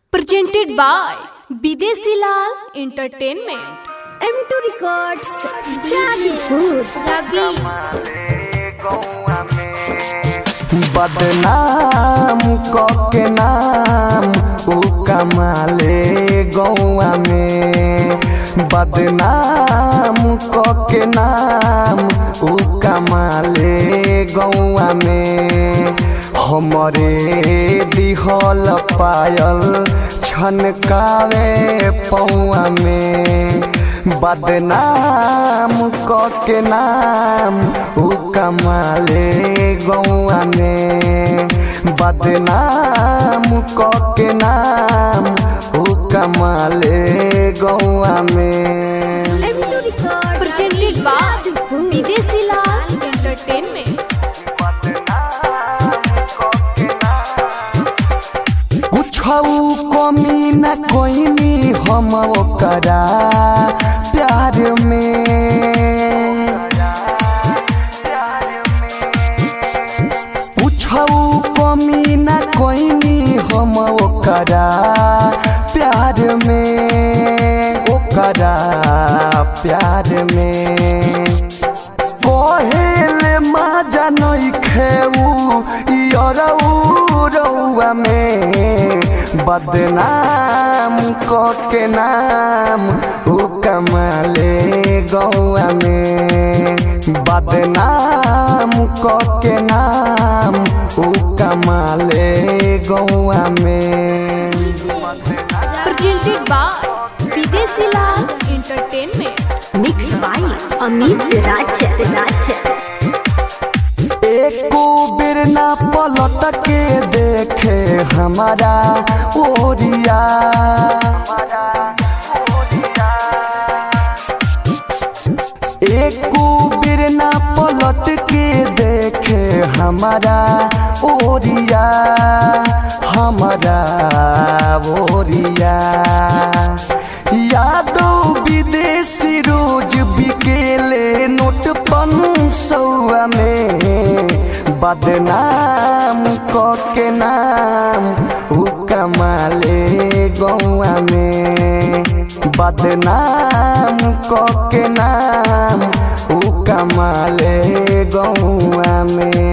presented by Bidesi Lal Entertainment. M2 Records, Jadipur, Ravi. बदनाम के नाम उ कमाले गौआ में बदनाम के नाम उ कमाले गौआ में हमरे दिहल पायल छनकावे पौआ में बदनाम के नाम उ कमाले गौआ में बदनाम के नाम उ कमाले गौआ में M2 Records, Presented by Jadipur. Bidesi Lal Entertainment. कुछ कमी न कोइनी हम ओकरा प्यार में कुछ कमी न कोइनी हम ओकरा प्यार में ओकरा प्यार में कहेले माजा नहीं खेऊ यरऊ रउआ में बदनाम के नाम उ कमाले गौआ में बदनाम के नाम उ कमाले गौआ में Presented by Bidesi Lal Entertainment. Mixed by Amit Raj. Raj. एको बेर ना पलट के देखे हमारा ओरिया एको बेर ना पलट के देखे हमारा ओरिया हमारा ओरिया यादो विदेशी रोज बिकेले नोट पन सौआ में बदनाम के नाम उ कमाले गौआ में बदनाम के नाम उ कमाले गौआ में